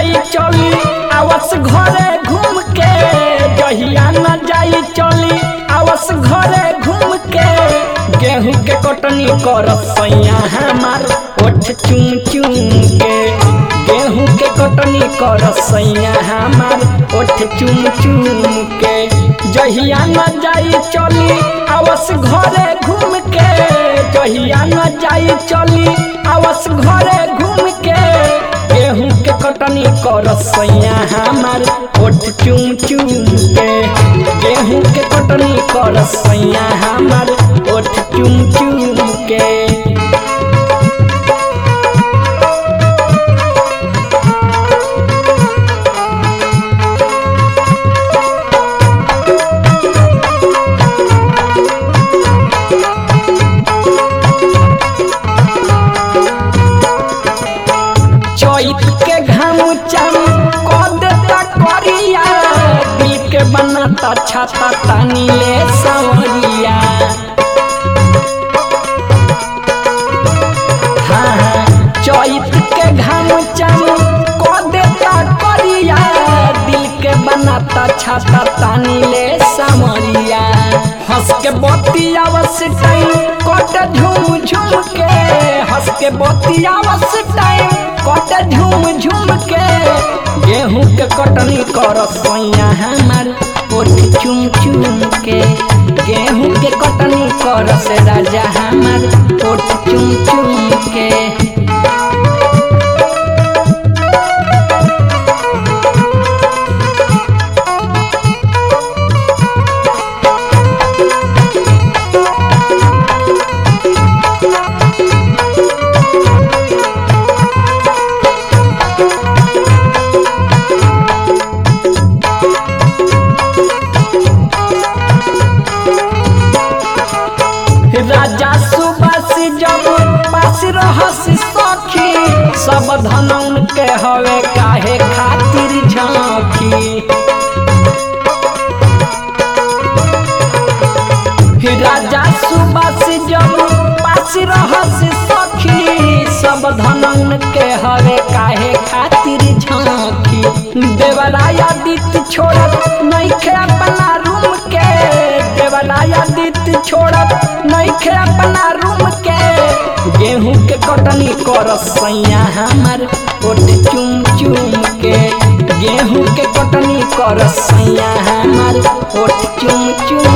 जाई चली आवस घरे घूम के जहिया न जाई चली आवस घरे घूम के गेहूं के कटनी कर सैया हमार ओठ चुम चुम के गेहूं के कटनी कर सैया हमार ओठ चुम चुम के जहिया न जाई चली आवस घरे घूम के जहिया न जाई चली आवस घरे घूम के गेहूं के कटनी कर सैया हमार ओठ चुम चुम के गेहूं के कटनी कर सैया हमार ओठ चुम चुम के चैत के घाम चम क देता करिया दिल के बनाता छाता तानी ले सवरिया हाँ हाँ चैत के घाम चम क देता करिया दिल के बनाता छाता तानी ले सवरिया हंस के बतियावस टाइम कट झूम झूम के हंस के बतियावस टाइम कट झूम झूम के गेहूं के कटनी कर सैया हमार ओठ चुम चुम के गेहूं के कटनी कर से राजा हमार ओठ चुम चुम के राजा सुबस जब पास रहस सखी सब धनौन के हवे काहे खातिर झांकी राजा सुबस जब पास रहस सखी सब धनौन के हवे काहे खातिर झांकी देवराया दित छोड़त नइखे अपना रूम के देवराया दित छोड़त नइखे अपना रूम के गेहूं के कटनी कर सैया हमार ओठ चुम चुम के गेहूं के कटनी कर सैया हमार ओठ चुम चुम